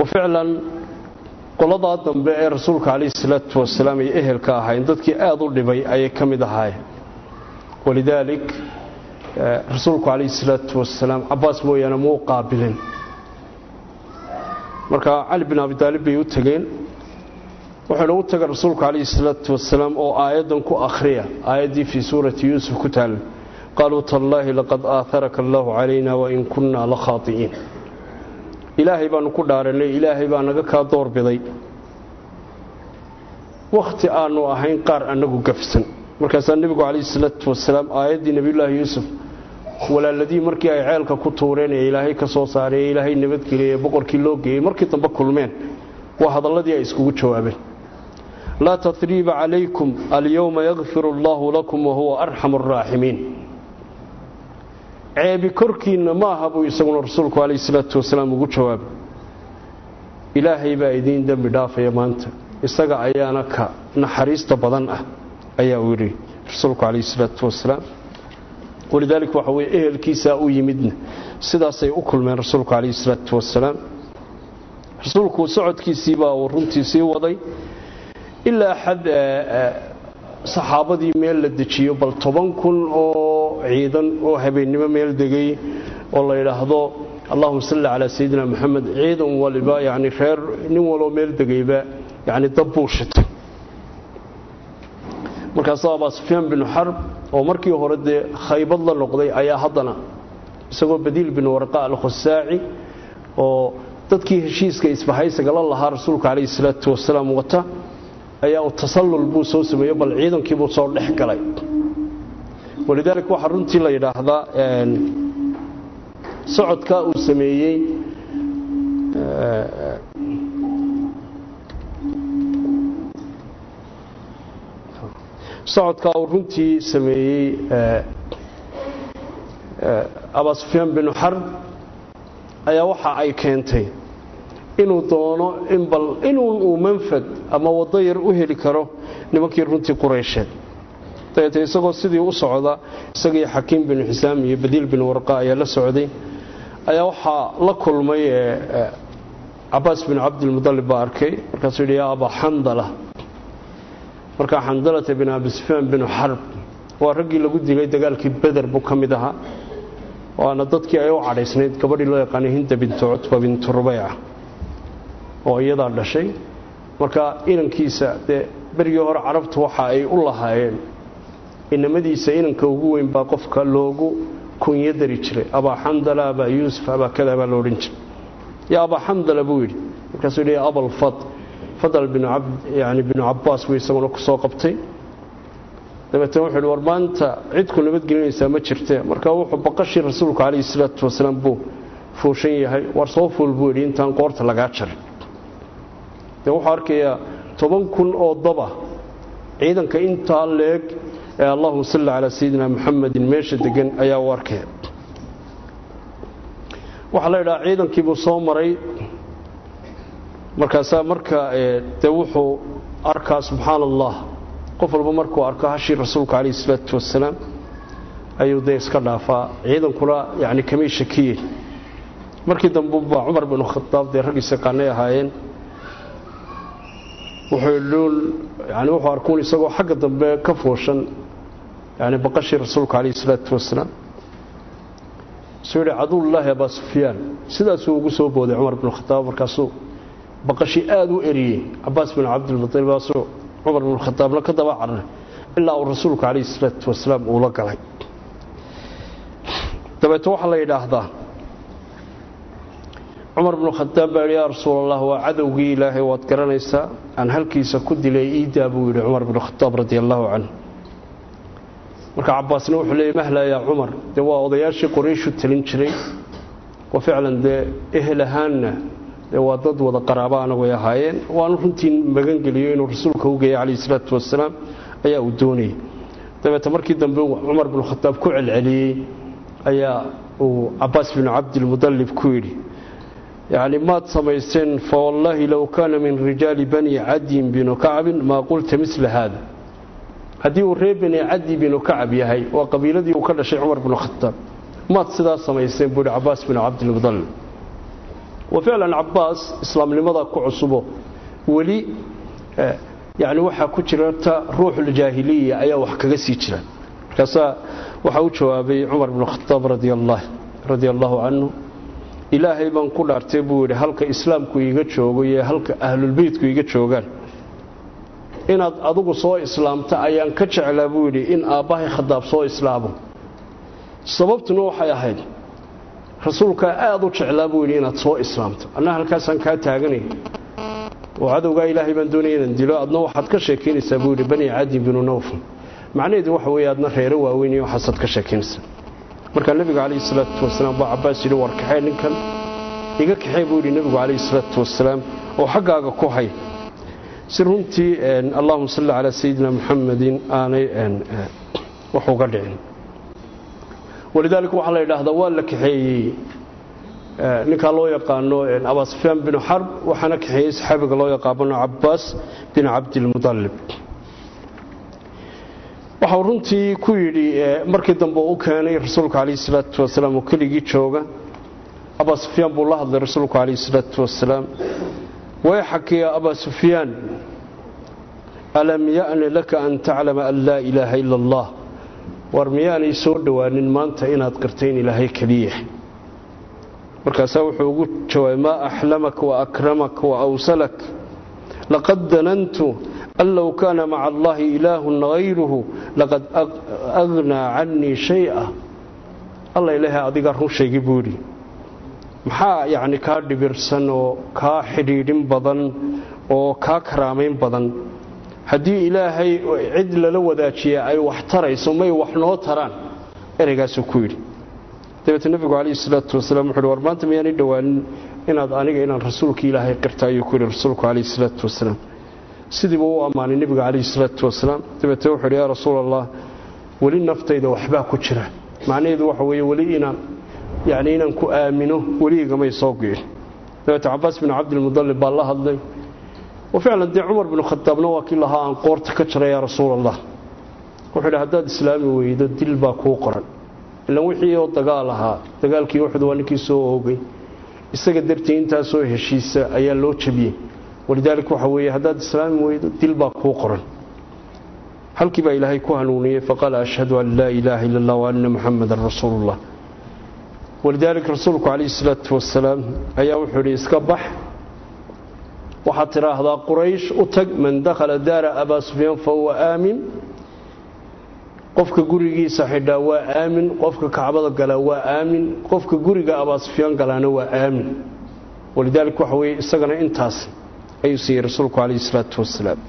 ficlan qoladaa dambe ee rasuulka calayhi salaatu wasalaam ay ehelka ahayn dadkii aada u dhibay ayay ka mid ahaayeen walidaalik rasuulku calayhi salaatu wasalaam cabaas mooyaane muu qaabilin marka cali bin abi taalib bay u tegeen wuxuuna u taga rasuulku calayhi salaatu wasalaam oo aayaddan ku akhriya aayaddii fii suurati yuusuf ku taal qaaluu tallaahi laqad aaharaka allaahu calayna wain kunnaa la khaati'iin ilaahay baanu ku dhaaranay ilaahay baa naga kaa doorbiday wakhti aanu ahayn qaar annagu gafsan markaasaa nebigu calayhi salaatu wasalaam aayaddii nebiyullaahi yuusuf walaaladii markii ay ceelka ku tuureen ee ilaahay ka soo saaray ee ilaahay nabadgeliyey ee boqorkii loo geeyey markii dambe kulmeen waa hadalladii ay iskugu jawaabeen laa tatriiba calaykum alyowma yakfiru allaahu lakum wahuwa arxamu araaximiin ceebi korkiinna ma aha buu isaguna rasuulku calayhi salaatu wasalaam ugu jawaabay ilaahay baa idiin dembi dhaafaya maanta isaga ayaana ka naxariista badan ah ayaa uu yidhi rasuulku calayhi salaatu wasalaam walidaalika waxa weye ehelkiisaa u yimidna sidaasay u kulmeen rasuulku calayhi salaatu wasalaam rasuulku socodkiisiibaa uu runtii sii waday ilaa xad saxaabadii meel la dejiyo bal toban kun oo ciidan oo habeennimo meel degay oo la yidhaahdo allahuma salli calaa sayidina moxamed ciidan waliba yani reer nin waloo meel degayba yani dab buu shitay markaasuu abaa sufyaan binu xarb oo markii hore dee khaybad la noqday ayaa haddana isagoo badiil bin warqa alkhusaaci oo dadkii heshiiska isbahaysaga la lahaa rasuulka calayhi salaatu wasalaam wata ayaa uu tasallul buu soo sameeyey bal ciidankiibuu soo dhex galay walidaalika waxaa runtii la yidhaahdaa socodkaa uu sameeyey socodkaa uu runtii sameeyey abaa sufyaan binu xarb ayaa waxa ay keentay inuu doono in bal inuu uu manfad ama waddo yar u heli karo nimankii runtii quraysheed dabeete isagoo sidii u socda isagii xakiim binu xisaam iyo badiil bin warqa ayaa la socday ayaa waxaa la kulmay cabaas bin cabdilmudalib baa arkay markaasuu yidhi yaa abaa xandala markaa xandalata bin abi sufyaan binu xarb waa raggii lagu dilay dagaalkii beder buu ka mid ahaa waana dadkii ay u cadhaysnayd gabadhii loo yaqaanay hinda bintu cutba bintu rubayca oo iyadaa dhashay marka inankiisa dee berigii hore carabtu waxa ay u lahaayeen inamadiisa inanka ugu weyn baa qofka loogu kunyo dari jiray abaa xandala abaa yuusuf abaa kada baa loodhan jiray yaa abaa xandala buu yidhi markaasuu yidhi abalfad fadal yani binu cabaas buu isaguna ku soo qabtay dabeetna wuxuu yidhi war maanta cidku nabadgelinaysaa ma jirte marka wuxuu baqashii rasuulku calayhi salaatu wasalaam buu fuushan yahay war soo fuul buu yidhi intaan qoorta lagaa jarin dee wuxuu arkayaa toban kun oo daba ciidanka intaa leeg ee allahuma salli calaa sayidina muxamedin meesha degan ayaa u arkaya waxaa la yidhaha ciidankiibuu soo maray markaasaa marka dee wuxuu arkaa subxaana allah qof walba markuu arko hashii rasuulka calayhi salaatu wasalaam ayuu dee iska dhaafaa ciidankuna yani kamay shakiye markii dambe baa cumar binu khadaab dee raggiisa qaanay ahaayeen wuxuu yani wuxuu arkuun isagoo xagga dambe ka fooshan yani baqashii rasuulka calayhi salaatu wasalaam suu yidhi caduwullaahi abaa sufyaan sidaasuu ugu soo booday cumar binu khadaab markaasuu baqashii aada u eriyey cabaas bin cabdilmutalib aasuu cumar binu khadaabna ka daba cararay ilaa uu rasuulku calayhi salaatu wasalaam uula galay dabeete waxaa la yidhaahdaa cumar binu khadaab baa yidhi yaa rasuulallah waa cadowgii ilaahay waad garanaysaa aan halkiisa ku dilay iidaa buu yidhi cumar binu khadaab radi allaahu canhu marka cabaasna wuxuu leeyay mahla yaa cumar dee waa odayaashii qurayshu talin jiray oo ficlan dee ehel ahaanna dee waa dad wada qaraaba anagu ay ahaayeen waanu runtii magangeliyo inuu rasuulka u geeyay calayhi salaatu wasalaam ayaa uu doonayay dabeete markii dambe cumar binu khadaab ku celceliyey ayaa uu cabaas binu cabdilmudalib ku yidhi yacni maad samaysteen fawallaahi low kaana min rijaali bani cadiyin binu kacbin maa qulta mila haada haddii uu reer bani cadi binu kacab yahay waa qabiiladii uu ka dhashay cumar binu khadaab maad sidaa samayseen buu yidhi cabaas binu cabdilmudalib wa ficlan cabaas islaamnimada ku cusubo weli yani waxaa ku jirta ruuxuljaahiliya ayaa wax kaga sii jira markaasaa waxaa u jawaabay cumar bnu khadaab radia allaahu canhu ilaahay baan ku dhaartay buu yidhi halka islaamku iiga joogo iyo halka ahlulbeytku iiga joogaan inaad adugu soo islaamta ayaan ka jeclaa buu yidhi in aabbahay khadaab soo islaamo sababtuna waxay ahayd rasuulkaa aada u jeclaa buu yidhi inaad soo islaamto anna halkaasaan kaa taaganay oo cadowgaa ilaahay baan doonaya inaan dilo adna waxaad ka sheekaynaysaa buu yidhi bani cadi binu nawfal macnaheedu waxa weeye adna reero waaweyn iyo waxaasaad ka sheekaynaysaa markaa nebiga calayhi salaatu wasalaam baa cabbaas yidhi war kaxee ninkan iga kaxee buu yidhi nebigu calayhi salaatu wasalaam oo xaggaaga ku hay si runtii allahuma salli calaa sayidina muxamedin aanay wax uga dhicin walidaalika waxaa la yidhaahdaa waa la kaxeeyey ninkaa loo yaqaano abasufyaan binu xarb waxaana kaxeeyey saxaabiga loo yaqaano cabbaas bin cabdilmudalib waxau runtii ku yidhi markii dambe u keenay rasuulka calayhi salaatu wasalaam oo keligii jooga abaa sufyaan buu la hadlay rasuulku calayhi salaatu wasalaam wayxak ya abaa sufyaan alam ya'ni laka an taclama an laa ilaaha ila allah war miyaanay soo dhowaanin maanta inaad qirtay in ilaahay keliya markaasaa wuxuu ugu jawaabay maa axlamak wa akramak wa awsalak laqad danantu an low kaana maca allahi ilaahun hayruhu laqad agnaa cannii shaya alla ilaahay adiga run sheegi buu yidhi maxaa yacni kaa dhibirsan oo kaa xidhiidhin badan oo kaa karaamayn badan haddii ilaahay cid lala wadaajiya ay wax tarayso may wax noo taraan ereygaasuu ku yidhi dabeete nebigu calayhi salaatu wasalaam wuxu uhi war maanta miyaanay dhowaanin inaad aniga inaan rasuulka ilaahay qirta ayuu ku yidhi rasuulku calayhi salaatu wasalaam sidiibuu u ammaanay nebiga calayhi salaatu wasalaam dabeete wuxuu yidhi yaa rasuul allah weli naftayda waxbaa ku jira macnaheedu waxa weeye weli inaan yacni inaan ku aamino weliigamay soo go'in dabeete cabaas bin cabdilmudallib baa la hadlay waficlan dee cumar binu khadaabna waa kii lahaa aan qoorta ka jara yaa rasuul allah wuxuu yidhi haddaad islaami weydo dil baa kuu qoran ilan wixii oo dagaal ahaa dagaalkii uxud waa ninkii soo oogay isaga dartii intaasoo heshiisa ayaa loo jabiyey walidaalika waxa weeye haddaad islaami weydo dil baa kuu qoran halkii baa ilaahay ku hanuuniyey faqaala ashhadu an laa ilaaha ila allah wa anna muxamadan rasuulullah walidaalika rasuulku calayhi salaatu wasalaam ayaa wuxuu yidhi iska bax waxaad tidhaahdaa quraysh u tag man dakhala daara abaa sufyaan fa huwa aamin qofka gurigiisa xidhaa waa aamin qofka kacbada galaa waa aamin qofka guriga abaa sufyaan galaana waa aamin walidaalika waxa weeye isagana intaas ayuu siiyey rasuulku calayhi salaatu wasalaam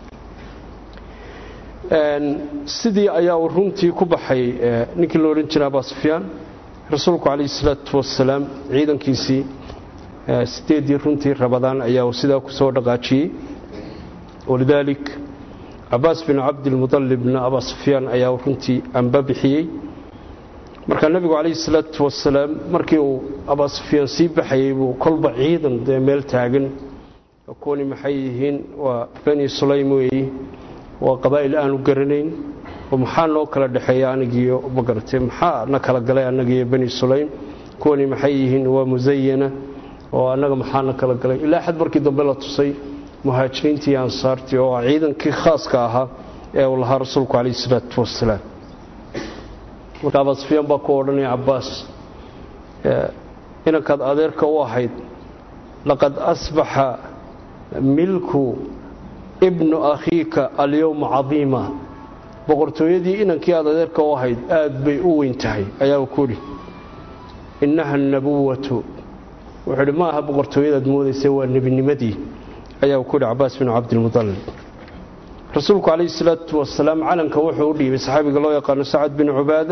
sidii ayaa uu runtii ku baxay ninkii la odhan jiray abaa sufyaan rasuulku calayhi salaatu wasalaam ciidankiisii sideedii runtii rabadaan ayaa sidaa ku soo dhaqaajiyey walidaalik cabaas bin cabdilmudalibna abaa sufyaan ayaa runtii amba bixiyey markaa nebigu calayhi salaatu wasalaam markii uu abaa sufyaan sii baxayey buu kolba ciidan dee meel taagan kuwani maxay yihiin waa bani sulaym weeyi waa qabaa'il aanu garanayn oo maxaa noo kala dhexeeya anigiiyo magaratay maxaa na kala galay annagiiyo bani sulaym kuwani maxay yihiin waa musayana oo annaga maxaana kala galay ilaa xad markii dambe la tusay muhaajiriintii iyo ansaartii oo ciidankii khaaska ahaa ee uu lahaa rasuulku calayhi salaatu wasalaam marka abaa sufyaan baa ku odhanaya cabbaas inankaad adeerka u ahayd laqad asbaxa milku ibnu akhiika alyowma cadiima boqortooyadii inankii aad adeerka u ahayd aad bay u weyn tahay ayaa uu ku yidhi innaha anabuwatu wuxuu idhi ma aha boqortooyadaad moodaysa waa nebinimadii ayaa ku yidhi cabaas bin cabdilmudalib rasuulku calayhi salaatu wasalaam calanka wuxuu u dhiibay saxaabiga loo yaqaano sacad bin cubaada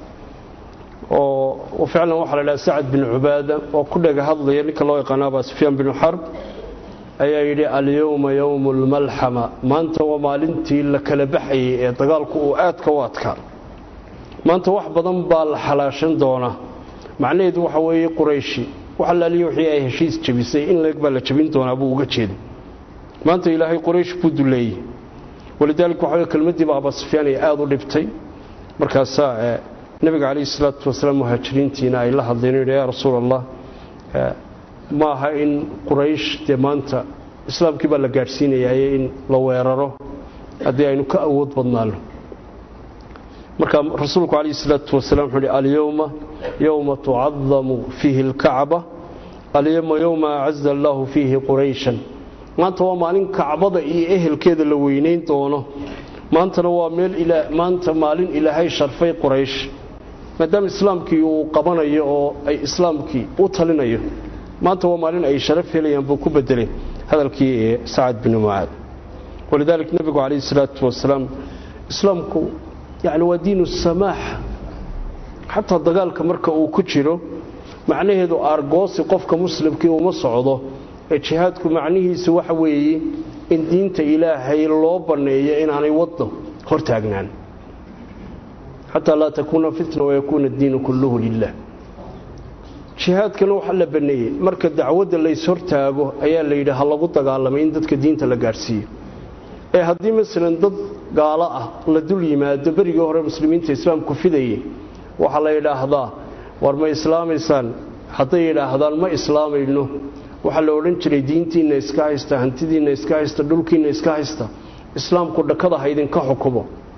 oo ficlan waxaa la dhaha sacad bin cubaada oo ku dhega hadlaya ninka loo yaqaano abaa sufyaan binu xarb ayaa yidhi alyowma yowmu lmalxama maanta waa maalintii la kala baxayay ee dagaalku uu aadka u adkaa maanta wax badan baa la xalaashan doonaa macnaheedu waxa weeye qurayshi wax allaaliya wixii ay heshiis jabisay in leeg baa la jabin doonaa buu uga jeeday maanta ilaahay quraysh buu duleeyey walidaalika waxa weye kelmaddiiba abaa sufyaan ay aada u dhibtay markaasaa nebiga calayhi salaatu wasalaam muhaajiriintiina ay la hadleen yidhi yaa rasuul allah ma aha in quraysh dee maanta islaamkii baa la gaadhsiinayaye in la weeraro haddii aynu ka awood badnaano marka rasuulku calayhi salaatu wasalaam wuxuu uhi alyowma yowma tucadamu fiihi alkacba alyowma yowma acaza allaahu fiihi qurayshan maanta waa maalin kacbada iyo ehelkeeda la weynayn doono maantana waa meel maanta maalin ilaahay sharfay quraysh maadaama islaamkii uu qabanayo oo ay islaamkii u talinayo maanta waa maalin ay sharaf helayaan buu ku bedelay hadalkii ee sacad binu mucaad walidaalika nebigu calayhi salaatu wasalaam islaamku yani waa diinu samaax xataa dagaalka marka uu ku jiro macnaheedu aargoosi qofka muslimkii uma socdo ee jihaadku macnihiisu waxa weeye in diinta ilaahay loo banneeyo inaanay waddo hor taagnaan xataa laa takuuna fitna wayakuuna addiinu kulluhu lilah jihaadkana waxaa la banneeyey marka dacwadda layshortaago ayaa la yidhi ha lagu dagaalamay in dadka diinta la gaadhsiiyo ee haddii masalan dad gaalo ah la dul yimaado berigii hore muslimiinta islaamku fidayay waxaa la yidhaahdaa war ma islaamaysaan hadday yidhaahdaan ma islaamayno waxaa la odhan jiray diintiinna iska haysta hantidiinna iska haysta dhulkiinna iska haysta islaamku dhakada ha idinka xukumo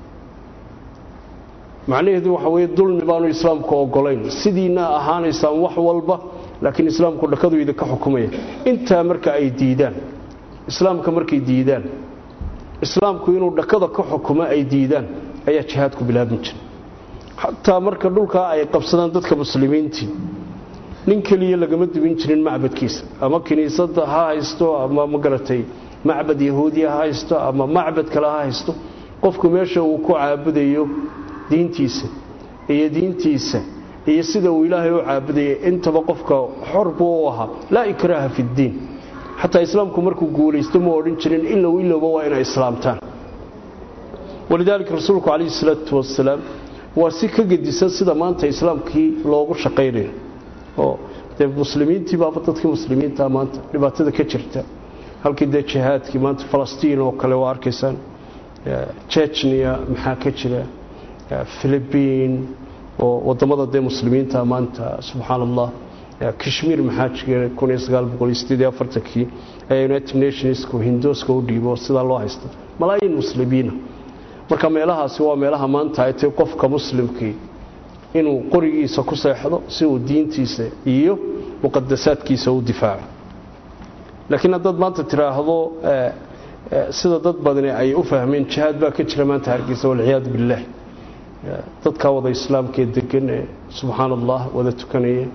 macnaheedu waxa weye dulmi baanu islaamku ogolayn sidiina ahaanaysaan wax walba laakiin islaamku dhakadu idinka xukumaya intaa marka ay diidaan islaamka markay diidaan islaamku inuu dhakada ka xukumo ay diidaan ayaa jihaadku bilaabin jira xataa marka dhulkaa ay qabsadaan dadka muslimiintii nin keliya lagama dubin jirin macbadkiisa ama kiniisadda ha haysto ama magaratay macbad yahuudiya ha haysto ama macbad kale ha haysto qofku meesha uu ku caabudayo diintiisa iyo diintiisa iyo sida uu ilaahay u caabudayay intaba qofka xor buu u ahaa laa ikraaha fi ddiin xataa islaamku markuu guulaysto ma odhan jirin ilow ilowba waa inay islaamtaan walidaalika rasuulku calayhi salaatu wasalaam waa si ka gedisan sida maanta islaamkii loogu shaqaynayo oo dee muslimiintii baaba dadkii muslimiinta maanta dhibaatada ka jirta halkii dee jihaadkii maanta falastiin oo kale waa arkaysaan jechnia maxaa ka jira philibiin oo wadamada dee muslimiinta maanta subxaan allah kashmiir maxaa jira kii ayaa united nationsk hindooska u dhiibo sidaa loo haysta malaayiin muslimiina marka meelahaasi waa meelaha maanta ay tahay qofka muslimkii inuu qorigiisa ku seexdo si uu diintiisa iyo muqadasaadkiisa u difaaco laakiin haddaad maanta tiraahdo sida dad badani ay u fahmeen jihaad baa ka jira maanta hargeysa walciyaadu billaah dadkaa wada islaamkee degan ee subxaan allah wada tukanaya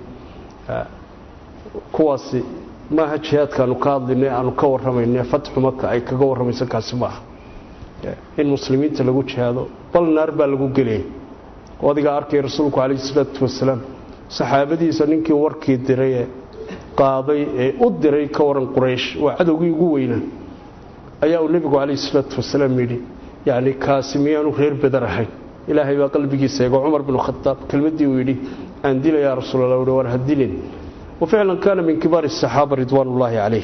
kuwaasi maaha jihaadkaanu ka hadlayna aanu ka warramayna fatxu maka ay kaga warramayso kaasi maaha in muslimiinta lagu jihaado bal naar baa lagu gelaya oo adigaa arkay rasuulku calayhi salaatu wasalaam saxaabadiisa ninkii warkii diray ee qaaday ee u diray ka waran quraysh waa cadowgii ugu weynaa ayaa uu nebigu calayhi salaatu wasalaam yidhi yacni kaasi miyaanu reer bedar ahayn ilaahay baa qalbigiisa eego cumar binu khataab kelmaddii uu yidhi aan dila yaa rasuulallah uhi war ha dilin وفعلا كان من كبار الصحابة رضوان الله عليه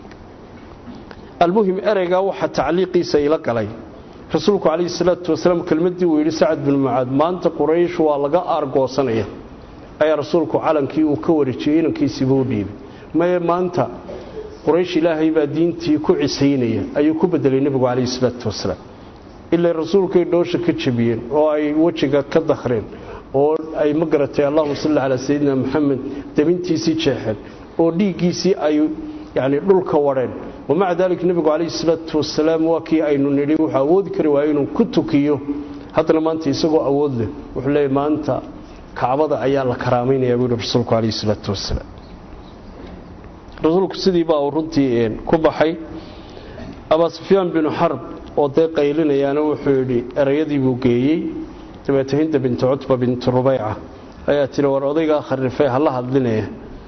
المهم أرقى وحا تعليقي سيلك علي رسولك عليه الصلاة والسلام كلمتي ويلي سعد بن معاذ ما أنت قريش ولقى أرقى صنية أي رسولك علن كي وكوريشين كي سيبودي ما ما أنت قريش إلهي با دينتي كعسينية أي كبدل النبي عليه الصلاة والسلام إلا رسولك يدوش كتشبين وأي وجهك كدخرين oo ay ma garatay allahuma salli calaa sayidina maxamed dabintiisii jeexeen oo dhiiggiisii ay yani dhulka warheen wamaca daalika nebigu calayhi salaatu wasalaam waa kii aynu nidhi wuxuu awoodi kari waaya inuu ku tukiyo haddana maanta isagoo awood leh wuxuu leeyahy maanta kacbada ayaa la karaamaynayaa buu yihi rasuulku calayhi salaatu wasalaam rasuulku sidii baa uu runtii ku baxay abaa sufyaan binu xarb oo dee qaylinayaana wuxuu yidhi erayadii buu geeyey dabeete hinda bintu cutba bintu rubayca ayaa tiri war odaygaa kharifay hala hadlinaya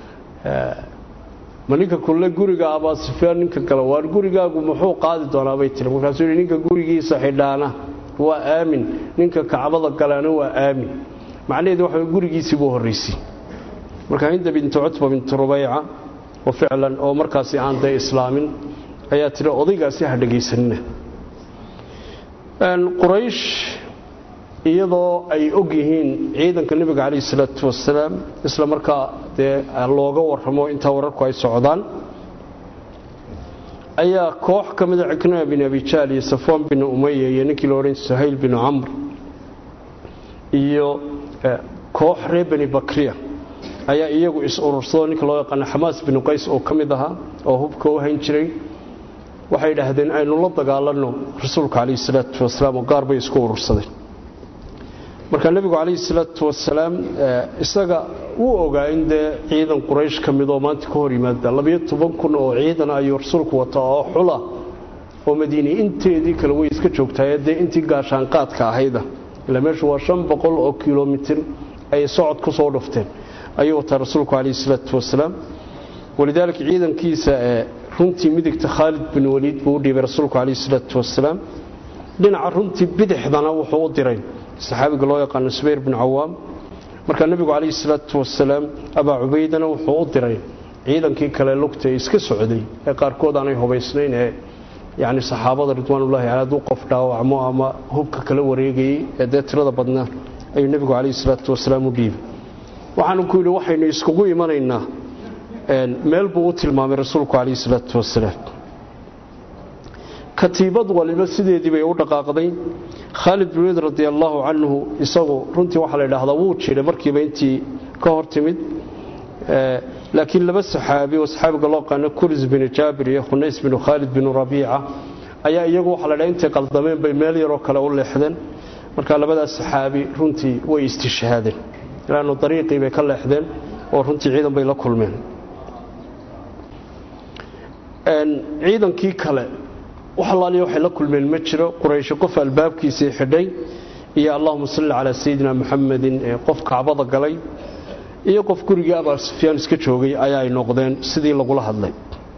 ma ninka kulle guriga abaa sufyaan ninka kale waar gurigaagu muxuu qaadi doonaa bay tiri markaasuu yidhi ninka gurigiisa xidhaana waa aamin ninka kacbada galaana waa aamin macnaheedu waxa gurigiisii buu horraysay marka hinda bintu cutba bintu rubayca oo ficlan oo markaasi aan dee islaamin ayaa tiri odaygaasi ha dhegaysanina quraysh iyadoo ay og yihiin ciidanka nebiga calayhi salaatu wasalaam isla markaa dee looga warramo intaa wararku ay socdaan ayaa koox ka mida cikrima bin abijaal iyo safwaan bin umaya iyo ninkii la odhan suhayl binu camr iyo koox reer bani bakriya ayaa iyagu is urursado ninka loo yaqaano xamaas binu qays oo ka mid ahaa oo hubka u hayn jiray waxay idhaahdeen aynu la dagaalanno rasuulka calayhi salaatu wasalaam oo gaar bay isku urursadeen marka nebigu calayhi salaatu wasalaam isaga wuu ogaa in dee ciidan quraysh ka mid oo maanta ka hor yimaada labiyo toban kun oo ciidan ayuu rasuulku wataa oo xula oo madiine inteedii kale way iska joogtaayee dee intii gaashaanqaadka ahayda ilaa meeshu waa shan boqol oo kilomitir ay socod ku soo dhufteen ayuu wataa rasuulku calayhi salaatu wasalaam walidaalika ciidankiisa ee runtii midigta khaalid bin waliid buu u dhiibay rasuulku calayhi salaatu wasalaam dhinaca runtii bidixdana wuxuu u diray saxaabiga loo yaqaano subayr bin cawaam markaa nebigu calayhi salaatu wasalaam abaa cubaydana wuxuu u diray ciidankii kale lugta ee iska socday ee qaarkood aanay hubaysnayn ee yacni saxaabada ridwaanullahi caley hadduu qof dhaawacmo ama hubka kala wareegayey ee dee tirada badnaa ayuu nebigu calayhi salaatu wasalaam u dhiibay waxaanu ku yidhi waxaynu iskugu imanaynaa meel buu u tilmaamay rasuulku calayhi salaatu wasalaam katiibad waliba sideedii bay u dhaqaaqday khaalid bin waliid radi allaahu canhu isagu runtii waxaa la idhaahdaa wuu jiray markiiba intii ka hor timid laakiin laba saxaabi oo saxaabiga loo qaano kuris binu jaabir iyo khunays binu khaalid binu rabiica ayaa iyagu waxaa la dhaha intay qaldameen bay meel yaroo kale u leexdeen marka labadaas saxaabi runtii way istishhaadeen ilaanu dariiqii bay ka leexdeen oo runtii ciidan bay la kulmeen ciidankii kale wax allaaliya waxay la kulmeen ma jiro quraysho qof albaabkiisii xidhay iyo allahuma salli calaa sayidina muxamedin ee qof kacbada galay iyo qof gurigii abaa sufyaan iska joogay ayaa ay noqdeen sidii lagula hadlay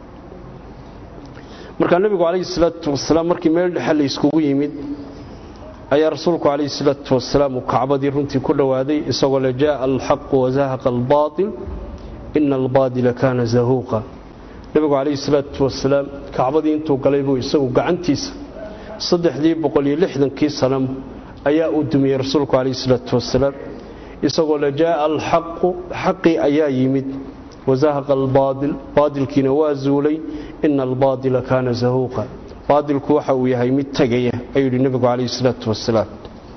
markaa nebigu calayhi salaatu wasalaam markii meel dhexe la iskugu yimid ayaa rasuulku calayhi salaatu wasalaam uu kacbadii runtii ku dhowaaday isagoo le jaaa alxaqu wazahaqa albaatil ina albaadila kaana zahuuqa nebigu calayhi salaatu wasalaam kacbadii intuu galay buu isagu gacantiisa saddexdii boqol iyo lixdankii sanam ayaa uu dumiyey rasuulku calayhi salaatu wasalaam isagoo le jaaa alxaqu xaqii ayaa yimid wazahaqa albaadil baadilkiina waa zuulay ina albaadila kaana zahuuqa baadilku waxa uu yahay mid tegaya ayuu yidhi nebigu calayhi salaatu wasalaam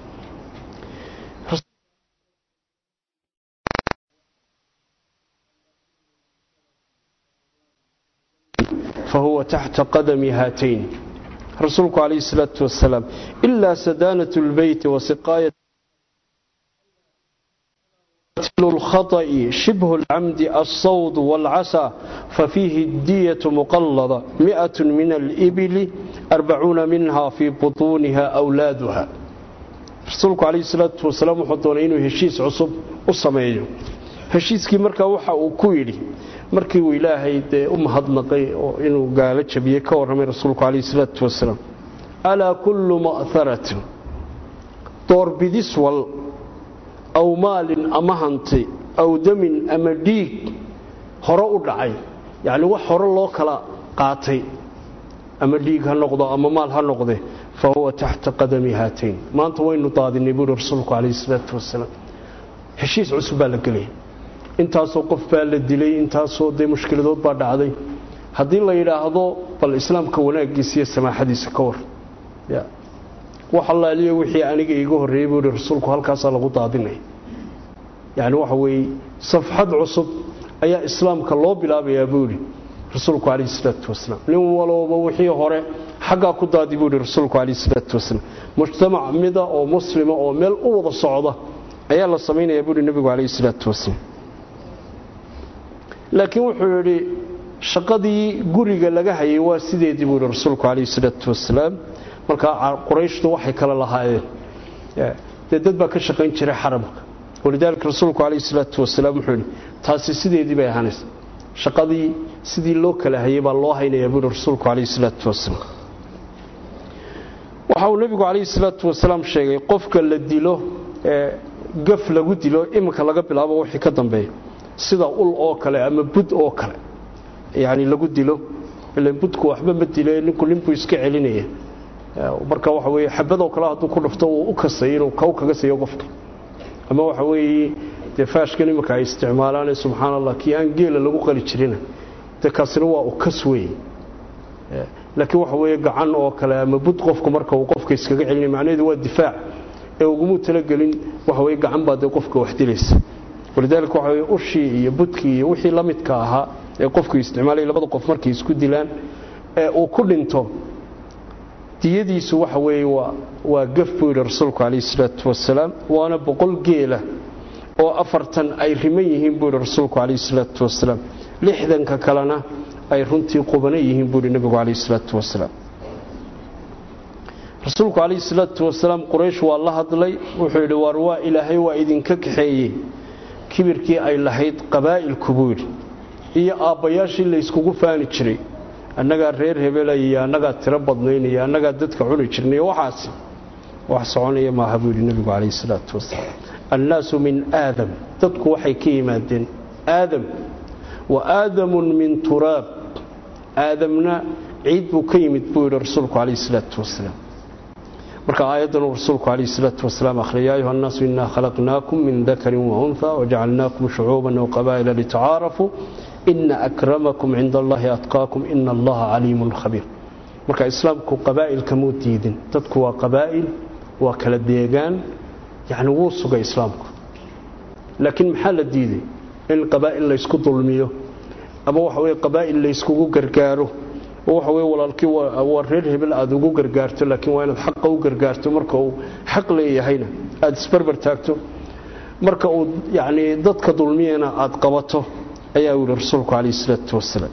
fahuwa taxta qadami haatayn rasuulku calayhi salaatu wasalaam ilaa sadaanat lbeyti wasiqaayat الخطأ شبه العمد الصوض والعسى ففيه الدية مقلضة مئة من الإبل أربعون منها في بطونها أولادها rasuulku calayhi salaatu wasalaam wuxuu doonay inuu heshiis cusub u sameeyo heshiiskii markaa waxa uu ku yidhi markii uu ilaahay dee u mahadnaqay oo inuu gaalo jabiyey ka warramay rasuulku calayhi salaatu wasalaam alaa kullu ma'haratin doorbidis wal aw maalin ama hanti aw damin ama dhiig hore u dhacay yacni wax hore loo kala qaatay ama dhiig ha noqdo ama maal ha noqde fa huwa taxta qadami haatayn maanta waynu daadinay buuhi rasuulku calayhi salaatu wasalaam heshiis cusub baa la gelaya intaasoo qof baa la dilay intaasoo dee mushkiladood baa dhacday haddii la yidhaahdo bal islaamka wanaaggiisa iyo samaaxadiisa ka war wax allaaliyo wixii aniga iiga horreeyey buu ihi rasuulku halkaasaa lagu daadinaya yacni waxa weeye safxad cusub ayaa islaamka loo bilaabayaa buu yidhi rasuulku calayhi salaatu wasalaam nin walooba wixii hore xaggaa ku daadi buu yidhi rasuulku calayhi salaatu wasalaam mujtamac mida oo muslima oo meel u wada socda ayaa la samaynayaa buu yidhi nebigu calayhi salaatu wasalaam laakiin wuxuu yidhi shaqadii guriga laga hayay waa sideedii buu yidhi rasuulku calayhi salaatu wasalaam markaa qurayshtu waxay kala lahaayeen dee dad baa ka shaqayn jiray xaramka walidaalika rasuulku calayhi salaatu wasalaam wuxuu yidhi taasi sideedii bay ahaanaysa shaqadii sidii loo kala hayay baa loo haynayaa buuhi rasuulku calayhi salaatu wasalaam waxa uu nebigu calayhi salaatu wasalaam sheegay qofka la dilo ee gaf lagu dilo iminka laga bilaabo wixii ka dambeeya sida ul oo kale ama bud oo kale yacni lagu dilo ilan budku waxba ma dile ninku ninbuu iska celinaya marka waxa weeye xabadoo kale hadduu ku dhufto uu u kasay inuu kow kaga siiyo qofka ama waxa weeye dee faashkan iminka ay isticmaalaane subxaana allah kii aan geela lagu qali jirina dee kaasina waa u kas weeye laakiin waxa weeye gacan oo kale ama bud qofku marka uu qofka iskaga celinay macnaheedu waa difaac ee ugumuu talagelin waxa weye gacan baa dee qofka wax dilaysa walidaalika waxa weye ushii iyo budkii iyo wixii la midka ahaa ee qofku isticmaalay labada qof markay isku dilaan ee uu ku dhinto diyadiisu waxa weeye waa waa gaf buu yidhi rasuulku calayhi salaatu wasalaam waana boqol geela oo afartan ay riman yihiin buu yidhi rasuulku calayhi salaatu wasalaam lixdanka kalena ay runtii qubana yihiin buu yidhi nebigu calayhi salaatu wasalaam rasuulku calayhi salaatu wasalaam quraysh waa la hadlay wuxuu yidhi waar waa ilaahay waa idinka kaxeeyey kibirkii ay lahayd qabaa'ilku buu yidhi iyo aabbayaashii layskugu faani jiray annagaa reer hebelaya iyo annagaa tiro badnaynaya annagaa dadka cuni jirnay waxaasi wax soconaya maaha buu yidhi nebigu calayhi salaatu wasalaam annaasu min aadam dadku waxay ka yimaadeen aadam wa aadamun min turaab aadamna ciid buu ka yimid buu yidhi rasuulku calayhi salaatu wasalaam marka aayaddan uu rasuulku calayhi salaatu wasalaam akhriyay yaa ayuha annaasu innaa khalaqnaakum min dakarin wa unha wajacalnaakum shucuuban waqabaa'ila litacaarafuu ina akramakum cinda allahi atqaakum ina allaha caliimun khabiir marka islaamku qabaa'ilka muu diidin dadku waa qabaa'il waa kala deegaan yacni wuu sugay islaamku laakiin maxaa la diiday in qabaa'il laysku dulmiyo ama waxa weye qabaa'il layskugu gargaaro oo waxa weye walaalkii waa reer hebel aada ugu gargaarto laakiin waa inaad xaqa u gargaarto marka uu xaq leeyahayna aada isbarbar taagto marka uu yacni dadka dulmiyana aada qabato ayaa u yihi rasuulku calayhi salaatu wasalaam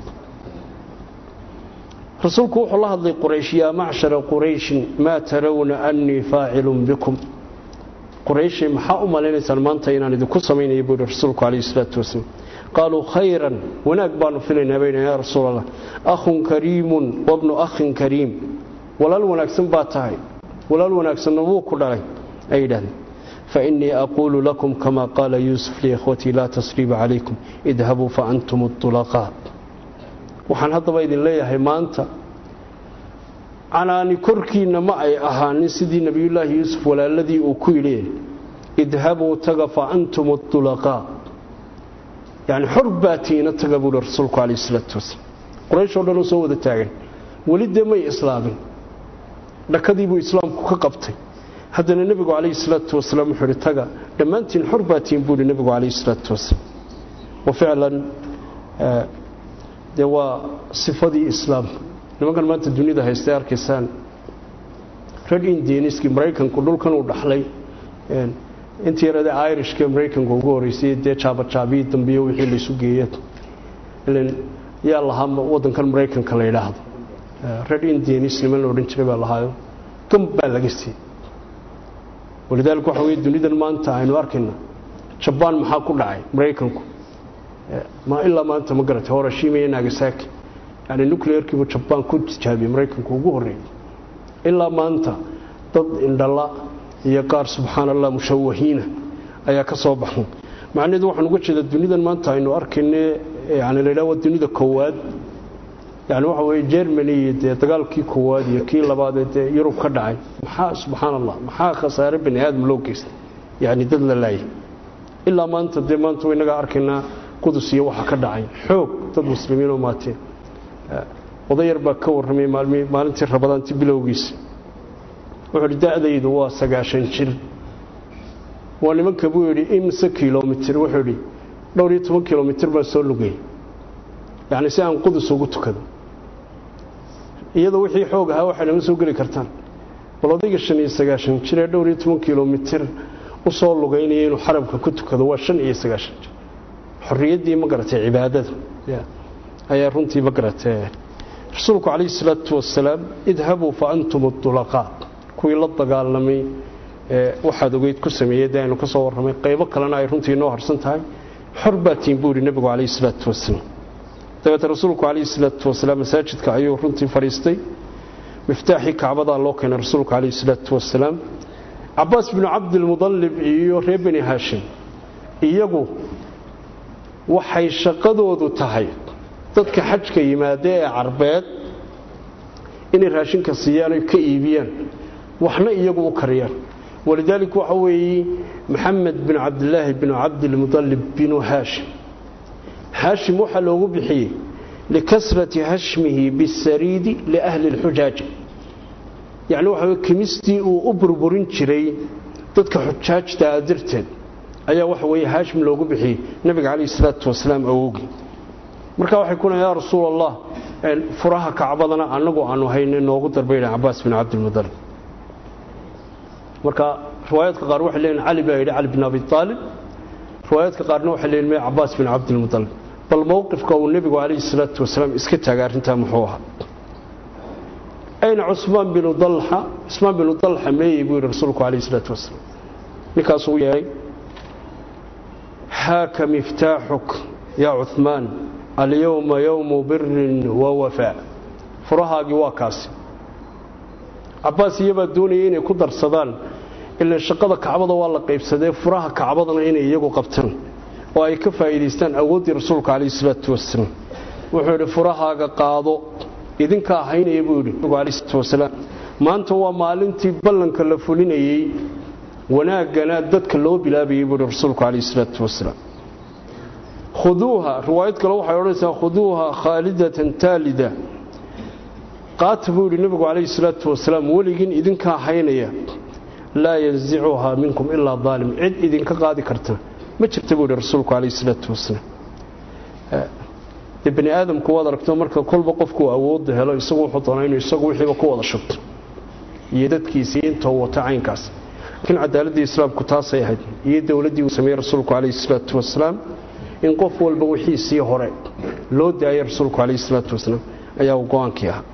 rasuulku wuxuu la hadlay quraysh yaa macshara qurayshin maa tarawna annii faacilun bikum qurayshay maxaa u malaynaysaan maanta inaan idinku samaynayo buu yihi rasuulku calayhi salaatu wasalaam qaaluu khayran wanaag baanu filaynaa bayna yaa rasuul allah akhun kariimun wabnu akhin kariim walaal wanaagsan baa tahay walaal wanaagsanna wuu ku dhalay ay yidhahdeen fainii aquulu lakum kama qaala yuusuf liikhwatii laa tasriiba calaykum idhabuu faantum ulaqaa waxaan haddaba idin leeyahay maanta canaani korkiinna ma ay ahaanin sidii nebiyullaahi yuusuf walaaladii uu ku yidhi idhabuu taga faantum ulaqaa yani xor baa tiina taga buuhi rasuulku calayhi salaatu wasalaam qurayshoo dhan oo soo wada taagan weli dee may islaamin dhakadii buu islaamku ka qabtay haddana nebigu calayhi salaatu wasalaam wuxuu ihi taga dhammaantiin xor baa tiin buuhi nebigu calayhi salaatu wasalaam wa ficlan dee waa sifadii islaamka nimankan maanta dunida haystay arkaysaan red indianiskii maraykanku dhulkan uu dhaxlay intii yarade irishka maraykanka ugu horeysay dee jaabajaabiyi dambiyo wixii laysu geeya ilan yaa lahaa wadankan maraykanka la yidhaahdo red indianis niman la odhan jiray baa lahaayo gam baa laga siiyey walidaalika waxa weye dunidan maanta aynu arkayna jabaan maxaa ku dhacay maraykanku ma ilaa maanta ma garatay horashima iyo nagasaki yani nuclearkiibu jabaan ku tijaabiyey maraykanku ugu horreeyey ilaa maanta dad indhala iyo qaar subxaan allah mushawahiina ayaa ka soo baxay macnaheedu waxaan uga jeedaa dunidan maanta aynu arkayne yani la yidhaha waa dunida koowaad yani waxa weye germany iyo dee dagaalkii koowaad iyo kii labaadee dee yurub ka dhacay maxaa subxaan allah maxaa khasaare bani aadam loo geystay yani dad la laayay ilaa maanta dee maanta inagaa arkaynaa qudus iyo waxa ka dhacay xoog dad muslimiinoo maateen odayar baa ka warramay maalintii rabadaanti bilowgiisa wuxuu hi da-daydu waa sagaashan jir waa nimanka buu yidhi imse kilomitir wuxuu idhi dhowr iyo toban kilomitir baan soo lugay yacni si aan qudus ugu tukado iyadoo wixii xoog ahaa waxay nama soo geli kartaan bal odayga shan iyo sagaashan jir ee dhowr iyo toban kilomitir u soo lugaynaya inuu xarabka ku tukado waa shan iyo sagaashan jir xorriyaddii ma garatay cibaadada ayaa runtii ma garatay rasuulku calayhi salaatu wasalaam idhabuu fa antum ulaqaa kuwii la dagaalamay waxaad ogeyd ku sameeyey dee aynu ka soo warramay qaybo kalena ay runtii inoo harsan tahay xor baa tiin buu yidhi nebigu calayhi salaatu wasalaam dabeete rasuulku calayhi salaatu wasalaam masaajidka ayuu runtii fadhiistay miftaaxii kacbadaa loo keenay rasuulku calayhi salaatu wasalaam cabaas binu cabdilmudallib iyo reer beni haashim iyagu waxay shaqadoodu tahay dadka xajka yimaada ee carbeed inay raashinka siiyaan oy ka iibiyaan waxna iyagu u kariyaan walidaalika waxa weeye maxamed bin cabdilaahi bin cabdilmudalib binu haashim haashim waxaa loogu bixiyey likasrati hashmihi bisariidi liahli lxujaaji yacni waxa weye kimistii uu u burburin jiray dadka xujaajtaa darteed ayaa waxa weeye haashim loogu bixiyey nabiga calayhi salaatu wasalaam awowgii marka waxay ku leeyn yaa rasuul allah furaha kacbadana annagu aanu hayna noogu darbayna cabaas bin cabdilmudalib marka riwaayaadka qaar waxay leeyihin cali baa yidhi cali bin abi aalib riwaayaadka qaarna waxay leeyihin me cabaas bin cabdilmudalib bal mowqifka uu nebigu calayhi salaatu wasalaam iska taagay arrintaa muxuu ahaa ayna cusmaan binu dalxa cusmaan binu dalxa meeyey buu yidhi rasuulku calayhi salaatu wasalaam ninkaasuu u yeehay haaka miftaaxuk yaa cuhmaan alyowma yowmu birin wa wafaa furahaagii waa kaasi cabaas iyabaa doonaya inay ku darsadaan ilaa shaqada kacbada waa la qaybsadee furaha kacbadana inay iyagu qabtaan oo ay ka faa'iidaystaan awooddii rasuulka calayhi salaatu wasalaam wuxuu yidhi furahaaga qaado idinkaa haynaya buu yidhi calayhi salaatu wasalaam maanta waa maalintii ballanka la fulinayey wanaaggana dadka loo bilaabayay buu yidhi rasuulku calayhi salaatu wasalaam khuduuha riwaayad kale waxay odhanaysaa khuduuha khaalidatan taalida qaata buu yidhi nebigu calayhi salaatu wasalaam weligiin idinkaa haynaya laa yansicuhaa minkum ilaa daalim cid idinka qaadi karta ma jirta buu yidhi rasuulku calayhi salaatu wasalaam dee bani aadamku waad aragto marka kolba qofkuu awoodda helo isagu wuxuu doonaa inuu isagu wixiiba ku wada shubto iyo dadkiisii intoo wata caynkaas laakiin cadaaladii islaamku taasay ahayd iyo dowladdii uu sameeyey rasuulku calayhi salaatu wasalaam in qof walba wixiisii hore loo daayay rasuulku calayhi salaatu wasalaam ayaa uu go-aankii ahaa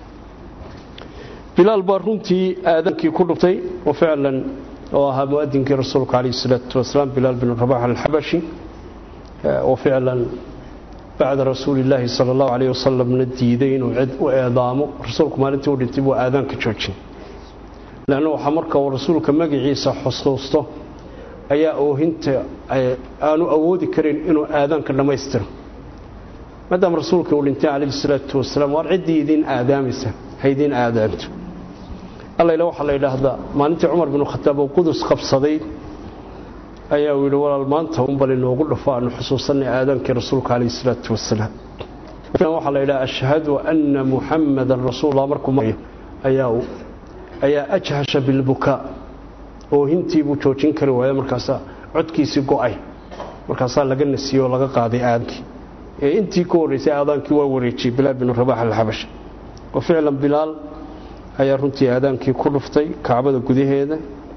bilaal baa runtii aadaankii ku dhuftay oo ficlan oo ahaa muadinkii rasuulka calayhi salaatu wasalaam bilaal bin rabax alxabashi oo ficlan bacda rasuulillaahi sala allahu calayh wasalamna diiday inuu cid u eedaamo rasuulku maalintii u dhintay buu aadaanka joojin leanna waxaa marka uu rasuulka magaciisa xusuusto ayaa oohinta aanu awoodi karin inuu aadaanka dhammaystiro maadaama rasuulka uu dhintay calayhi salaatu wasalaam waar ciddii idiin aadaamaysa haydiin aadaanto allayla waxaa la yidhaahdaa maalintii cumar binu khataab oo qudus qabsaday ayaa uu yidhi walaal maanta unbal inoogu dhufo aanu xusuusanay aadaankii rasuulka calayhi salaatu wasalaam waxaa la yidhaha ashhadu anna muxamadan rasuulullah markuu marayo ayaa ayaa ajhasha bilbukaa oohintii buu joojin kari waaya markaasaa codkiisii go'ay markaasaa laga nasiyey oo laga qaaday aadaankii ee intii ka horraysay aadaankii waa wareejiyey bilaal binu rabax alxabash oo ficlan bilaal ayaa runtii aadaankii ku dhuftay kacbada gudaheeda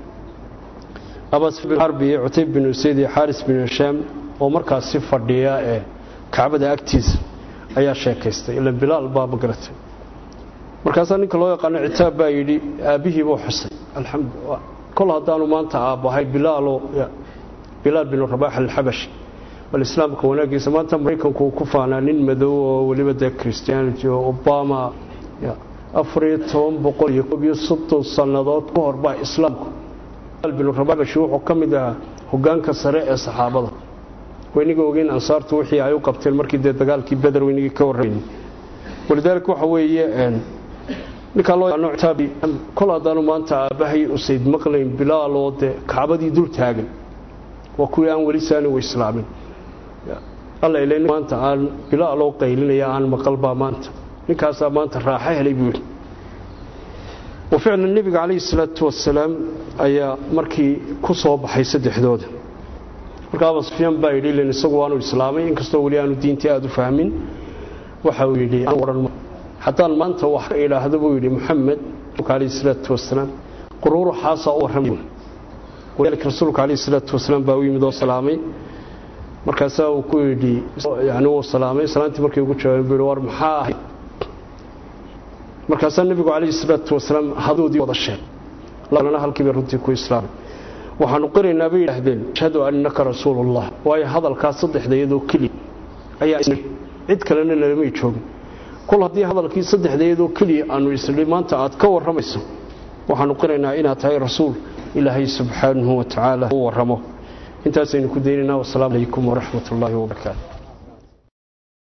abas bin xarbi iyo cutayb bin usayd iyo xaaris bin hishaam oo markaasi fadhiya ee kacbada agtiisa ayaa sheekaystay ila bilaal baa magaratay markaasaa ninka loo yaqaano citaab baa yidhi aabbihii buu xusay alxamdu kol haddaanu maanta aabbahay bilaaloo bilaal bin rabax alxabashi bal islaamka wanaagiisa maanta maraykanku uu ku faanaa nin madow oo weliba dee christianity oo obama afariyo toban boqol iyo koob iyo soddon sannadood ka hor baa islaamku bin rabaxbashi wuxuu ka mid ahaa hogaanka sare ee saxaabada weyniga ogeyn ansaartu wixii ay u qabteen markii dee dagaalkii beder weynigii ka warraynay walidaalika waxa weeye ninkaa loo yaqaano citaabi kol haddaanu maanta aabbahay usayd maqlayn bilaaloo dee kacbadii dul taagan waa kuwii aan weli saani u islaamin alla ilay maanta aan bilaaloo qaylinaya aan maqalbaa maanta ninkaasaa maanta raaxo helay buu yidhi wa ficlan nebiga calayhi salaatu wasalaam ayaa markii ku soo baxay saddexdooda marka aba sufyaan baa yidhi ilan isagu waanu islaamay inkastoo weli aanu diintii aada u fahmin waxa uu yidhi haddaan maanta wax ka idhaahdo buu yidhi muxamed calayhi salaatu wasalaam quruuruxaasaa u warramay walidaalika rasuulka calayhi salaatu wasalaam baa u yimid oo salaamay markaasaa uu ku yidhi yani wuu salaamay salaantii markii ugu jawaabay buu yidhi war maxaa ahayd markaasaa nebigu calayhi salaatu wasalaam hadoodii wada sheeg lana halkiibay runtii ku islaamay waxaanu qiraynaa bay yidhaahdeen ashhadu annaka rasuulullah waayo hadalkaas saddexda iyadoo keliya ayaa cid kalena nalamay joogin kol haddii hadalkii saddexda iyadoo keliya aanu isnidhi maanta aad ka warramayso waxaanu qiraynaa inaad tahay rasuul ilaahay subxaanahu wa tacaala u warramo intaasaynu ku daynaynaa wasalaamu calaykum waraxmat ullaahi wabarakaatu